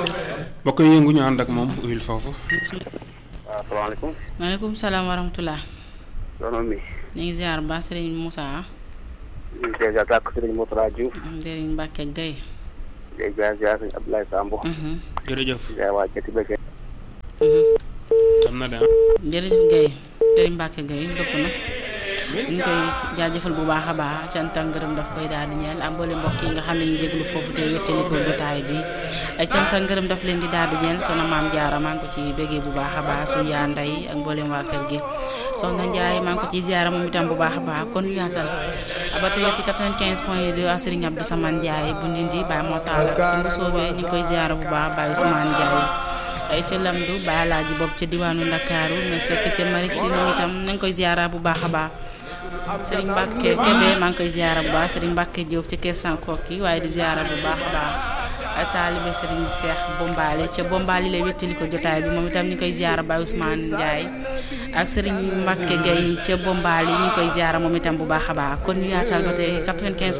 mbokk yi yëngu ñu ànd ak moom uyul foofu. waaw salaamaaleykum. maaleykum salaam wa rahmatulah. soxna mi. ñu ngi ziar ba Serigne Moussa. ñu ngi ziar tàkk Serigne Moutara Diouf. Serigne Mbacke Gueye. di ziar ziar Serigne Abdoulaye Sambo. jërëjëf. ziar waa Jati Bëgge. am na de jërëjëf Gueye Serigne Mbacke Gueye dëpp na ñu ngi koy jaajëfal bu baax a baax cant ak ngërëm daf koy daal di ñeel ak mboole mbokk yi nga xam ne ñu déglu foofu te wéttali ko jotaay bi cant ak ngërëm daf leen di daal di ñeel soxna maam Jaara maa ngi ko ci béggee bu baax a baax suñu yaa ndey ak mboolem waa kër gi soxna Ndiaye maa ngi ko ci ziara moom itam bu baax a baax kon ñu yaatal ba tey ci 95 point 2 ak Serigne Abdou Samane Ndiaye bu Ndindi Baye Motaala ci bu soobee ñu ngi koy ziara bu baax Baye Ousmane Ndiaye ay ca lamdu Baye Alaaji bopp ca diwaanu Ndakaaru mais sekk ca Marik si moom itam na nga koy ziara bu baax a baax Serigne Mbacke Kébé maa ngi koy ziara bu baax Serigne Mbacke Diop ca Kersan Kokki waaye di ziara bu baax a baax taalibe Serigne Cheikh Bombali ca Bombali lay wéttali ko jotaay bi moom itam ñu koy ziara Baye Ousmane Ndiaye ak Serigne Mbacke Gueye ca Bombali ñu ngi koy ziara moom itam bu baax a baax kon ñu yaatal ba tey 95